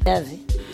kazi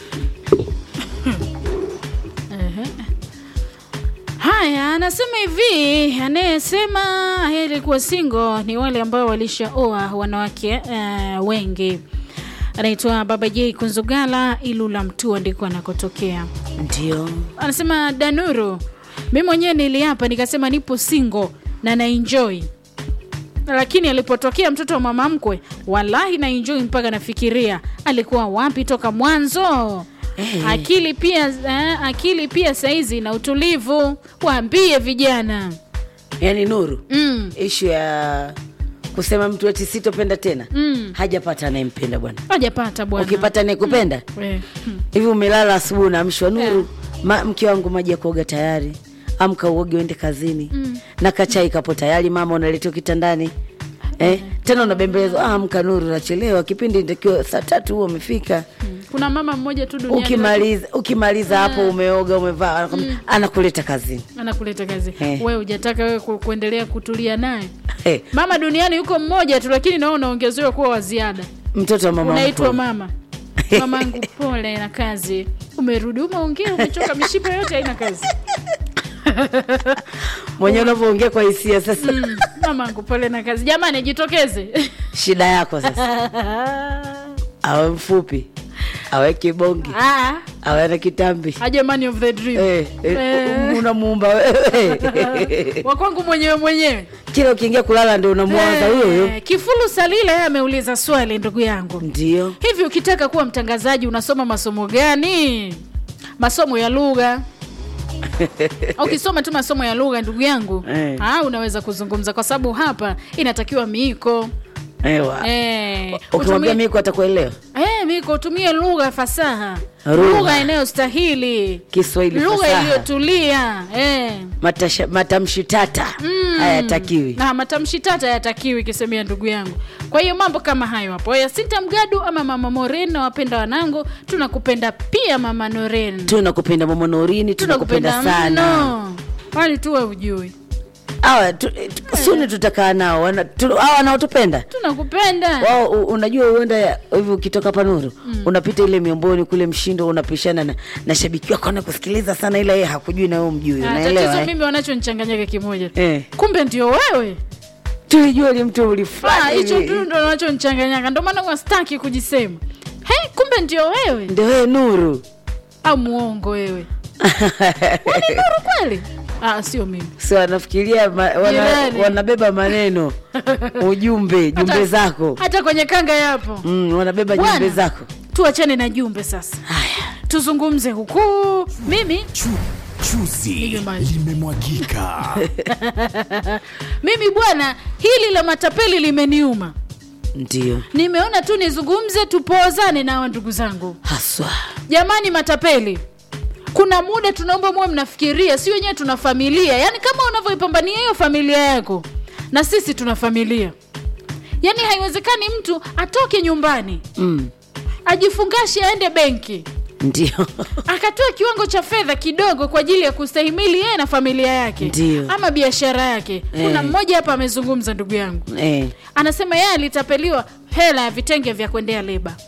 Haya, anasema hivi, anayesema heri kuwa single ni wale ambao walishaoa wanawake uh, wengi. Anaitwa Baba J Kunzugala, Ilula Mtua ndiko anakotokea. ndio Anasema Danuru, mi mwenyewe niliapa nikasema nipo single na naenjoy, lakini alipotokea mtoto wa mama mkwe, wallahi naenjoy mpaka nafikiria alikuwa wapi toka mwanzo. Eh. Akili pia eh, akili pia saizi na utulivu, waambie vijana yaani nuru mm. ishu ya kusema mtu eti sitopenda tena Mm. hajapata anayempenda bwana hajapata bwana ukipata anayekupenda Eh, hmm. hivi umelala asubuhi unaamshwa nuru ma, mke wangu maji ya kuoga tayari amka uoge uende kazini mm. na kachai kapo tayari mama unaletewa kitandani eh, tena unabembelezwa ah, amka nuru nachelewa kipindi ntakiwa saa tatu huo umefika kuna mama mmoja tu duniani ukimaliza ukimaliza hapo umeoga umevaa anakwambia, anakuleta kazini anakuleta kazi Eh. wewe hujataka wewe ku, kuendelea kutulia naye eh, mama duniani yuko mmoja tu lakini nao unaongezewa kuwa wa ziada mtoto wa mama unaitwa mkwe. mama mamangu pole na kazi umerudi umeongea umechoka mishipa yote haina kazi mwenyewe unavyoongea kwa hisia sasa mm, mamangu pole na kazi jamani jitokeze shida yako sasa awe mfupi awe kibongi Ah, awe ana kitambi aje man of the dream Eh, eh, Eh. unamuumba wewe wakwangu mwenyewe mwenyewe kila ukiingia kulala ndo unamwaza huyo huyo Eh, kifulu salile yeye ameuliza swali ndugu yangu ndio hivi ukitaka kuwa mtangazaji unasoma masomo gani masomo ya lugha ukisoma tu masomo ya lugha ndugu yangu Eh. ah, unaweza kuzungumza kwa sababu hapa inatakiwa miiko ewa eh, ukimwambia utumie- miko atakuelewa eh, miiko utumie lugha fasaha Lugha. lugha inayostahili kiswahili lugha fasaha iliyotulia eh. Matasha- matamshi tata hayatakiwi na matamshi tata yatakiwi kisemea ndugu yangu kwa hiyo mambo kama hayo hapo yasinta mgadu ama mama moren na wapenda wanangu tunakupenda pia mama noren tunakupenda mama norini tunakupenda sana mno wali tuwe ujui awa tu, tu, suni tutakaa nao wana- tu- hawa wanaotupenda tunakupenda wao u- unajua uenda ya- hivi ukitoka panuru unapita ile miomboni kule mshindo unapishana na, na shabiki wako anakusikiliza sana ila yeye hakujui na wewe mjui Ah, unaelewa tatizo eh? mimi wanachonichanganyaka kimoja Eh. kumbe ndio wewe tulijua ni mtu Ah, ulifanya hicho hivi. tu ndo wanachonichanganyaka ndo maana wastaki kujisema hey, kumbe ndio wewe ndio wewe nuru au muongo wewe Wewe ni nuru kweli ah, sio mimi si wanafikiria ma, wana, Jirani. wanabeba maneno ujumbe jumbe Hata- zako hata kwenye kanga yapo mm, wanabeba Bwana. jumbe zako tuachane na jumbe sasa haya tuzungumze huku mimi Chu, chuzi Nige maji. limemwagika. mimi bwana hili la matapeli limeniuma ndio nimeona tu nizungumze tupozane nawa ndugu zangu haswa jamani matapeli kuna muda tunaomba muwe mnafikiria si wenyewe tuna familia yaani kama unavyoipambania hiyo familia yako na sisi tuna familia yaani haiwezekani mtu atoke nyumbani mm, ajifungashe aende benki ndio akatoa kiwango cha fedha kidogo kwa ajili ya kustahimili yeye na familia yake Ndio. ama biashara yake kuna Eh. mmoja hapa amezungumza ndugu yangu eh. anasema yeye alitapeliwa hela ya vitenge vya kuendea leba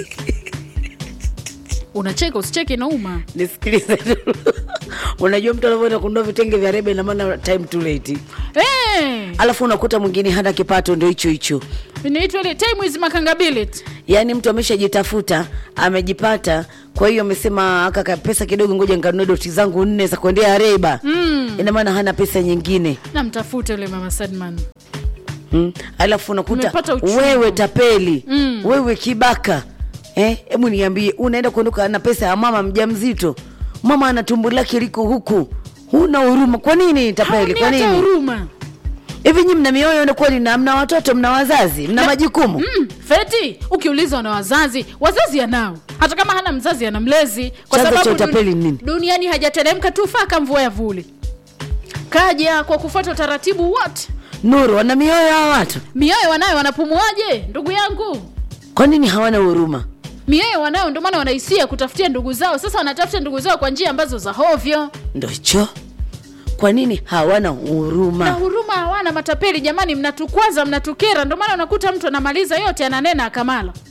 unacheka usicheke nauma nisikilize tu. unajua mtu anavyoenda kununua vitenge vya rebe namaana time too late hey, alafu unakuta mwingine hana kipato ndio hicho hicho inaitwa ile time is makangability yaani mtu ameshajitafuta amejipata kwa hiyo amesema aka ka- pesa kidogo ngoja nikanunue doti zangu nne za kuendea reba mm. ina maana hana pesa nyingine namtafuta yule mama sadman mm. alafu unakuta Nimepata uchungu. wewe tapeli Mm. wewe kibaka Eh, hebu niambie unaenda kuondoka na pesa ya mama mjamzito mama ana tumbo lake liko huku huna huruma kwa nini tapeli haoni kwa hata nini huruma hivi nyi mna mioyo na kweli na mna watoto mna wazazi mna majukumu mm, feti ukiulizwa na wazazi wazazi anao hata kama hana mzazi ana mlezi kwa Chanzo cha sababu utapeli ni nini? duniani hajateremka tu faka mvua ya vuli kaja kwa kufuata utaratibu wote nuru wana mioyo hawa watu mioyo wanayo wanapumuaje ndugu yangu kwa nini hawana huruma mioyo wanayo ndio maana wanahisia kutafutia ndugu zao sasa wanatafuta ndugu zao kwa njia ambazo za hovyo ndo hicho kwa nini hawana na huruma huruma hawana matapeli jamani mnatukwaza mnatukera ndio maana unakuta mtu anamaliza yote ananena akamala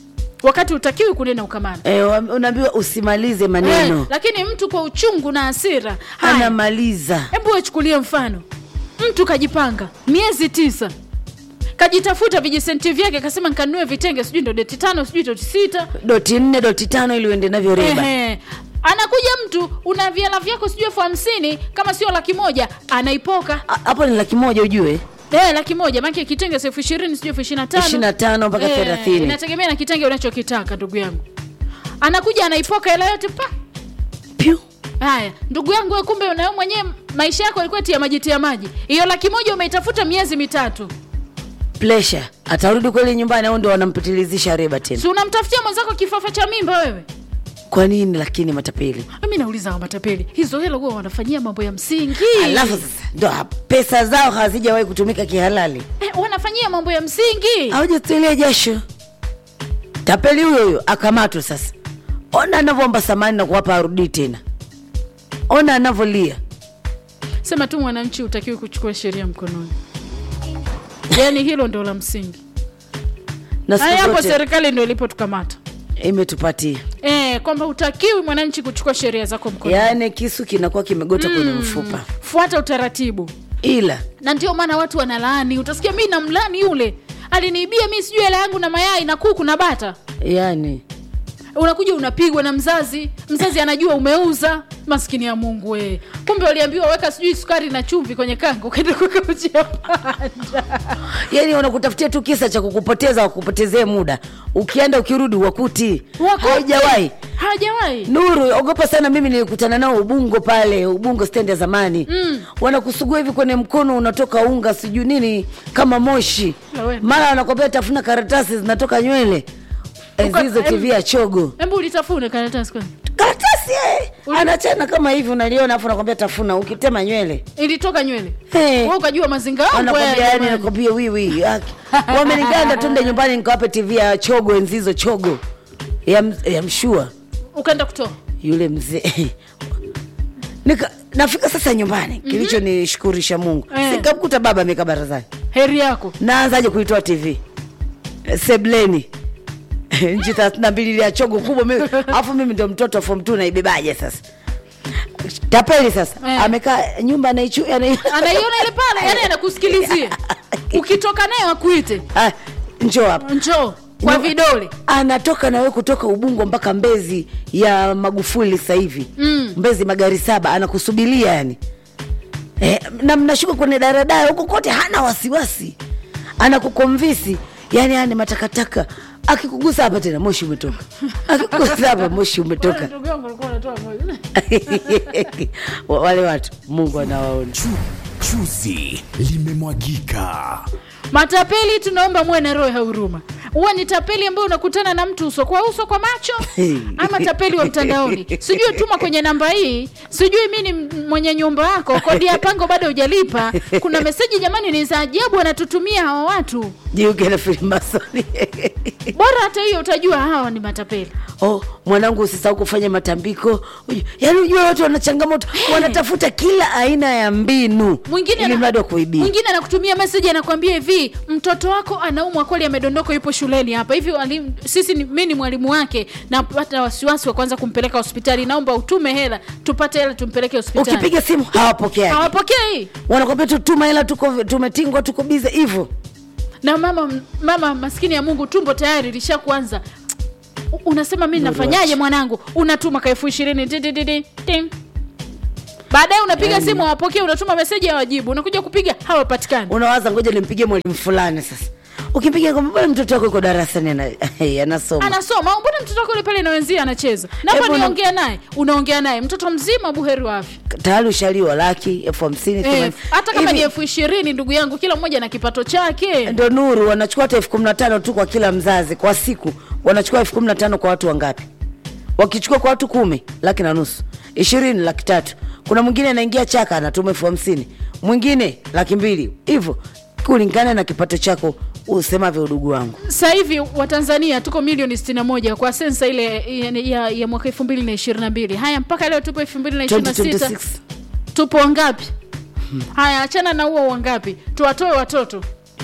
wakati utakiwi kunena ukamana e, unaambiwa usimalize eh, maneno lakini mtu kwa uchungu na hasira haya anamaliza hebu wachukulie mfano mtu kajipanga miezi tisa kajitafuta vijisenti vyake akasema nkanunue vitenge sijui ndo deti tano sijui doti sita doti nne doti tano ili uende navyo reba Ehe. anakuja mtu una viala vyako sijui elfu hamsini kama sio laki moja anaipoka A- hapo ni laki moja ujue Eh, laki moja maake kitenge si elfu ishirini sijui elfu ishirini na tano ishirini na tano mpaka Eh, thelathini inategemea na kitenge unachokitaka ndugu yangu anakuja anaipoka hela yote pa Piu. haya ndugu yangu we kumbe unayo mwenyewe maisha yako alikuwa tia maji tia maji hiyo laki moja umeitafuta miezi mitatu Pleasure. atarudi kweli nyumbani au ndo wanampitilizisha reba tena si unamtafutia mwenzako kifafa cha mimba wewe kwa nini lakini matapeli mi nauliza wa matapeli hizo hela huwa wanafanyia mambo ya msingi alafu sasa ndo ha- pesa zao hazijawahi kutumika kihalali eh, wanafanyia mambo ya msingi hawajatulia jasho tapeli huyo huyo akamatwa sasa ona anavyoomba samani na kuwapa arudii tena ona anavyolia sema tu mwananchi utakiwi kuchukua sheria mkononi yaani hilo ndo la msingi na haya siku hapo zote serikali ndo ilipotukamata imetupatia e, kwamba utakiwi mwananchi kuchukua sheria zako mkononi yaani kisu kinakuwa kimegota kwenye mfupa fuata utaratibu ila na ndio maana watu wanalaani utasikia mi namlani yule aliniibia mi sijui hela yangu na mayai na kuku na bata yani unakuja unapigwa na mzazi mzazi anajua umeuza maskini ya mungu we kumbe waliambiwa weka sijui sukari na chumvi kwenye kanga ukaenda kuweka uji ya panda yani wanakutafutia tu kisa cha kukupoteza wakupotezee muda ukienda ukirudi wakuti Wakuti. haijawahi hajawahi nuru ogopa sana mimi nilikutana nao ubungo pale ubungo stendi ya zamani mm. wanakusugua hivi kwenye mkono unatoka unga sijui nini kama moshi Na wewe. mara wanakwambia tafuna karatasi zinatoka nywele Uka- enzizo em- tv ya chogo hebu ulitafune karatasi kwanza karatasi eh. Uli- anachana kama hivi unaliona afu nakwambia tafuna ukitema nywele ilitoka nywele Hey. Wewe ukajua mazinga yangu anakwambia wewe, yani jamani. nakwambia wiwi wameniganda tunde nyumbani nikawape tv ya chogo enzizo chogo ya, m- ya mshua ukaenda kutoa yule mzee Nika, nafika sasa nyumbani mm-hmm. kilicho nishukurisha mungu Eh. sikamkuta baba amekaa barazani heri yako naanzaje kuitoa tv sebleni nchi thelathini na mbili ya chogo kubwa mimi- alafu mimi ndo mtoto fom t naibebaje sasa tapeli sasa Eh. amekaa nyumba anaichu anai- anaiona ile pale yani anakusikilizia ukitoka naye wakuite Ah, njoo hapa njoo kwa No. vidole anatoka nawe kutoka ubungo mpaka mbezi ya magufuli sasa hivi Mm. mbezi magari saba anakusubiria yani e, na mnashuka kwenye daradara huko kote hana wasiwasi anakukomvisi yani yani matakataka akikugusa hapa tena moshi umetoka akikugusa hapa moshi umetoka Ndugu yangu alikuwa anatoa moyo. Wa- wale watu mungu anawaona Chu, chuzi limemwagika. matapeli tunaomba muwe na roho ya huruma huwa ni tapeli ambayo unakutana na mtu uso kwa uso kwa macho ama tapeli wa mtandaoni sijui tuma kwenye namba hii sijui mi ni m- mwenye nyumba yako kodi ya pango bado hujalipa kuna meseji jamani ni za ajabu wanatutumia hawa watu jiuke na filimasoni bora hata hiyo utajua hawa ni matapeli oh, mwanangu usisahau kufanya matambiko Uju- yaani ujue watu wana changamoto wanatafuta kila aina ya mbinu mwingine ili ana- mradi wa kuibia mwingine anakutumia meseji anakwambia hivi mtoto wako anaumwa kweli amedondoka yupo shuleni hapa hivi walimu- sisi ni, mi ni mwalimu wake napata wasiwasi wa kwanza kumpeleka hospitali naomba utume hela tupate hela tumpeleke hospitali ukipiga simu hawapokeaji hawapokei wanakwambia tu tuma hela tuko tumetingwa tuko bize hivyo na mama mama maskini ya mungu tumbo tayari lisha kuanza unasema mi nafanyaje mwanangu unatuma ka elfu ishirini ti, ti, ti, ti, ting. baadaye unapiga Yaani. simu hawapokei unatuma meseji hawajibu unakuja kupiga hawapatikani unawaza ngoja nimpigie mwalimu fulani sasa ukimpiga kwamba bwana mtoto wako yuko darasani ana- anasoma anasoma au mbona mtoto wako yule pale nawenzia anacheza naomba Hebu na- niongea naye unaongea naye mtoto mzima buheri wa afya tayari ushaliwa laki elfu hamsini Eh, themanini. hata kama ni Hivi, elfu ishirini ndugu yangu kila mmoja na kipato chake ndo nuru wanachukua hata elfu kumi na tano tu kwa kila mzazi kwa siku wanachukua elfu kumi na tano kwa watu wangapi wakichukua kwa watu kumi laki na nusu ishirini laki tatu kuna mwingine anaingia chaka anatuma elfu hamsini mwingine laki mbili hivyo kulingana na kipato chako usemavyo udugu wangu sasa hivi watanzania tuko milioni 61 kwa sensa ile ya, ya, ya mwaka 2022 haya mpaka leo tupo 2026 2026 tupo wangapi haya achana na huo wangapi tuwatoe watoto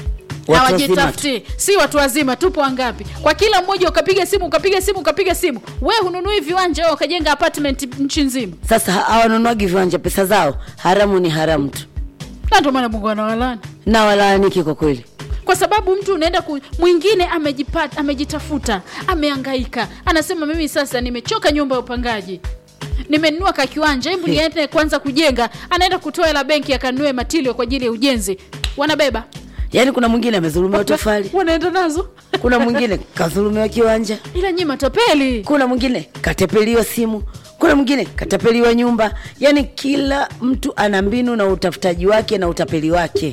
Watu wazima tu. hawajitafuti si watu wazima tupo wangapi kwa kila mmoja ukapiga simu ukapiga simu ukapiga simu we hununui viwanja wewe ukajenga apartment nchi nzima sasa ha- hawanunuagi viwanja pesa zao haramu ni haramu tu na ndio maana mungu anawalani na walaaniki kwa kweli kwa sababu mtu unaenda ku, mwingine amejipata amejitafuta ameangaika anasema mimi sasa nimechoka nyumba ya upangaji nimenunua ka kiwanja hebu niende kwanza kujenga anaenda kutoa hela benki akanunue matilio kwa ajili ya ujenzi wanabeba yaani kuna mwingine amezulumiwa tofali wanaenda nazo kuna mwingine kazulumiwa kiwanja ila nyi matapeli kuna mwingine katepeliwa simu kuna mwingine katapeliwa nyumba yaani kila mtu ana mbinu na utafutaji wake na utapeli wake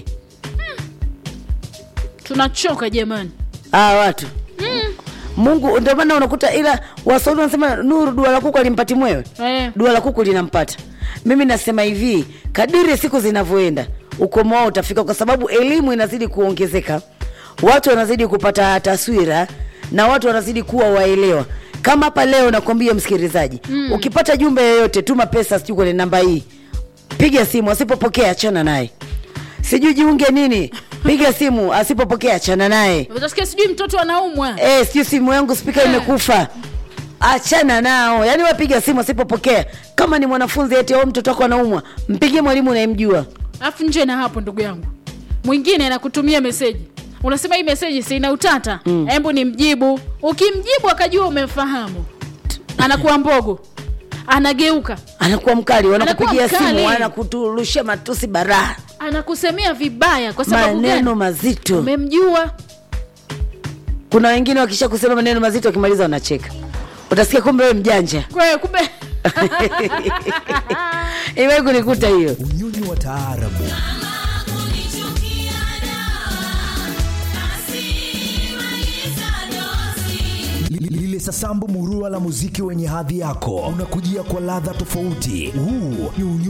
tunachoka jamani aa watu mungu ndio maana unakuta ila waswahili wanasema nuru dua la kuku alimpati mwewe eh. dua la kuku linampata mimi nasema hivi kadiri siku zinavyoenda ukomo wao utafika kwa sababu elimu inazidi kuongezeka watu wanazidi kupata taswira na watu wanazidi kuwa waelewa kama hapa leo nakwambia msikilizaji mm. ukipata jumbe yoyote tuma pesa sijui kwenye namba hii piga simu asipopokea achana naye sijui jiunge nini piga simu asipopokea achana naye utasikia sijui mtoto anaumwa Eh, sijui simu yangu spika imekufa achana nao yaani wapiga simu asipopokea kama ni mwanafunzi eti au mtoto wako anaumwa mpigie mwalimu unayemjua alafu nje na hapo ndugu yangu mwingine anakutumia meseji unasema hii meseji sina utata hebu ni mjibu ukimjibu akajua umemfahamu anakuwa mbogo anageuka anakuwa mkali wanakupigia Anakuwa mkali. simu wanakuturushia matusi baraha anakusemea vibaya kwa sababu maneno gani mazito umemjua kuna wengine wakisha kusema maneno mazito wakimaliza wanacheka utasikia kumbe we mjanja kwa hiyo kumbe iwai kunikuta hiyo unyonyi wa taarabu Li- lile sasambu murua la muziki wenye hadhi yako unakujia kwa ladha tofauti huu ni unyonyi